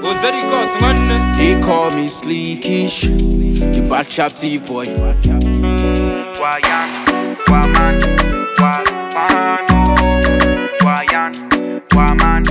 Ozeri Cos, man. They call me Sleekish, the bad chap thief boy. Wayan, Waman, Waman, oh. Wayan, Waman,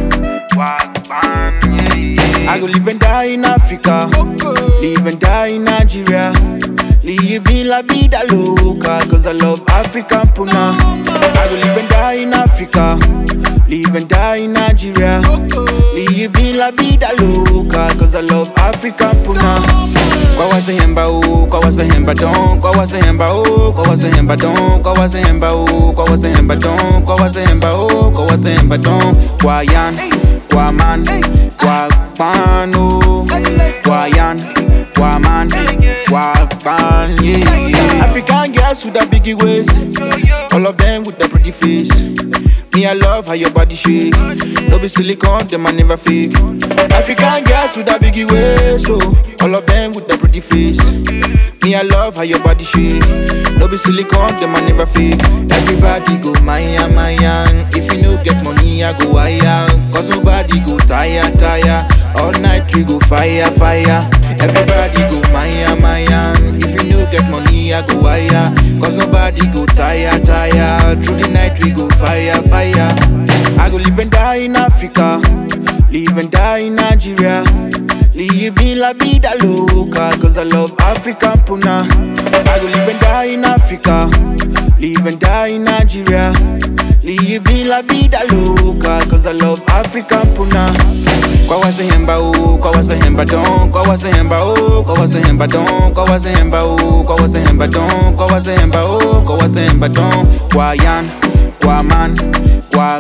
Waman, yeah, yeah. I go live and die in Africa, live and die in Nigeria. Living la vida loca, cause I love African puna. I go live and die in Africa, live and die in Nigeria. Living la vida loca, cause I love African puna. Kwa wase hemba o, kwa wase hemba don, kwa wase hemba o, kwa wase hemba don, kwa wase hemba o, kwa wase hemba don, kwa wase hemba o, kwa wase hemba don. Kwa yan, kwa man, kwa pano, kwa yan, kwa man, kwa pan, yeah, yeah. African girls with the biggie waist, all of them with the pretty face. Me, I love how your body shake. No be silicone, them I never fake. African girls with a biggie waist, so all of them with the pretty face. Me, I love how your body shake. No be silicone, them I never fake. Everybody go Maya, Maya. If you no get money, I go higher. Cause nobody go tire, tire. All night we go fire, fire. Everybody go Maya, Maya. If you no get money, I go higher. Cause nobody go tire, tire. Through the night we go fire, fire. I go live and die in Africa. Live and die in Nigeria. Living la vida loca. Cause I love African puna. I go live and die in Africa. Live and die in Nigeria. Living la vida loca. Cause I love African puna. Kwa wase hemba o, kwa wase hemba don, kwa wase hemba o, kwa wase hemba don, kwa wase hemba o, kwa wase hemba don, kwa wase hemba o, kwa wase hemba don. Kwa yan, kwa man, kwa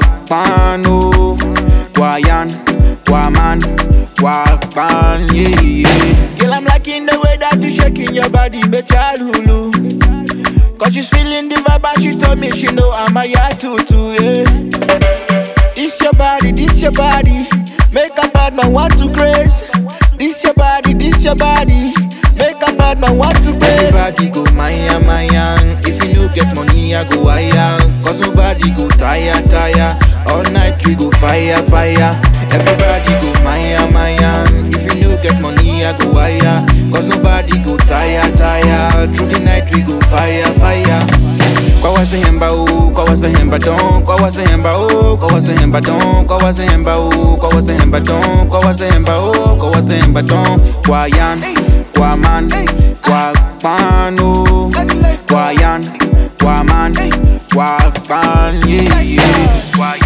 pano, kwa yan, kwa man, kwa pan, yeah, yeah. Girl, I'm liking the way that you shaking your body, me child hulu. Cause she's feeling the vibe and she told me she know I'm a ya tutu, yeah. This your body, this your body. Make a bad man want to grace. This your body, this your body. Make a bad man want to grace. Everybody go Maya, Maya. If you no get money, I go higher. Cause nobody go tire, tire. All night we go fire, fire. Everybody go Maya, Maya. If you no get money, I go higher. Cause nobody go tire, tire. Through the night we go fire, fire. Kwa wase hemba o, kwa wase hemba don, kwa wase hemba o, kwa wase hemba don, kwa wase hemba o, kwa wase hemba don, kwa wase hemba o, kwa wase hemba don. Kwa yan, kwa man, kwa pano, kwa yan, kwa man, kwa pan, yeah, yeah. Wayan,